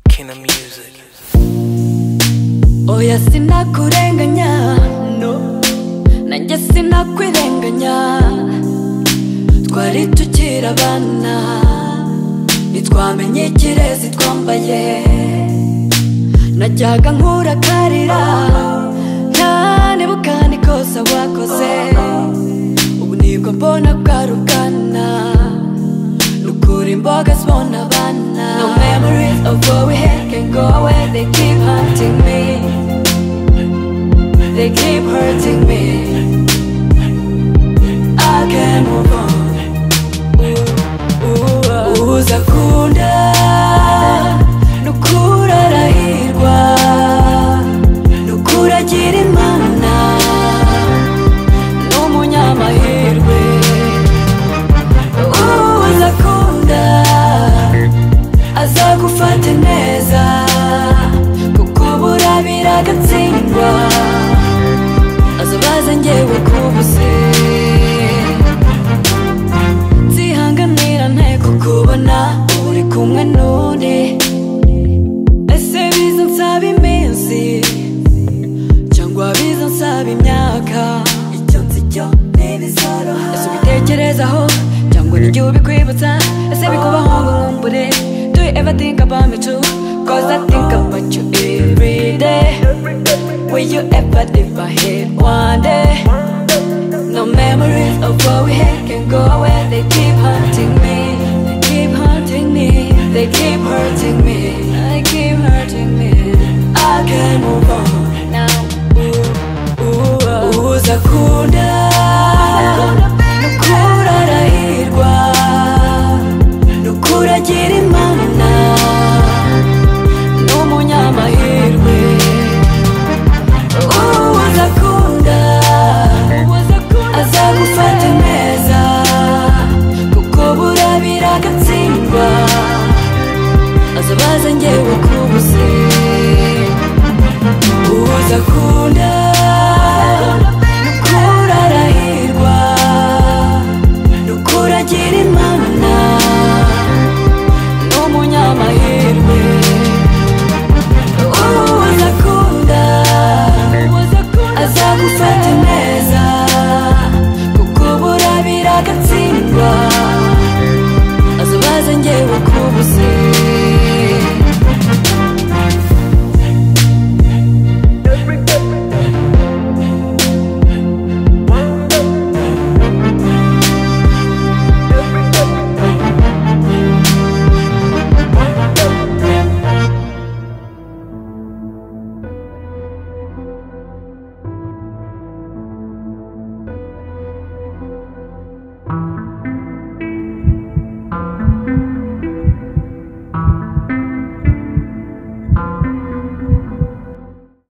making the music. oya sinakurenganya no nanjye sinakwirenganya twari tukiri abana ntitwamenye ikirezi twambaye najyaga nkurakarira ntanebuka nikosa wakoze ubu nibwo mbona bwarugana nukura imboga zibona abana no memories of what we had can go away they keep hunting me they keep hurting me I can't move on uza kunda nukura arahirwa nukura agira imana n'umunyamahirwe uza kunda azagufate neza kuko burabira agatsindwa azabaze ngewe kubuze nzihanganira nteko kubona uri kumwe n'undi ese biza nsaba iminsi cyangwa biza nsaba imyaka icyo nzi cyo ntibizoroha ese ubitekerezaho cyangwa n'igihe ubikwibutsa ese bikubaho ngo nkumbure do you ever think about me too cause I think about you every day will you ever leave my head one day No memories of what we had can go away. They keep hunting me. They keep hunting me. They keep hurting me. They keep hurting me. I can't move on now. Ooh, ooh, ooh. Uza kunda. Nukura arahirwa. Nukura agira imana. N'umunyamahirwe. Uza kunda azagufata neza kuko burabira agatsindwa azabaza ngewe kubuze uza kunda nukura arahirwa nukura agira imana n'umunyamahirwe uza kunda azagufata neza kuko burabira agatsindwa azabaze ngewe kubuze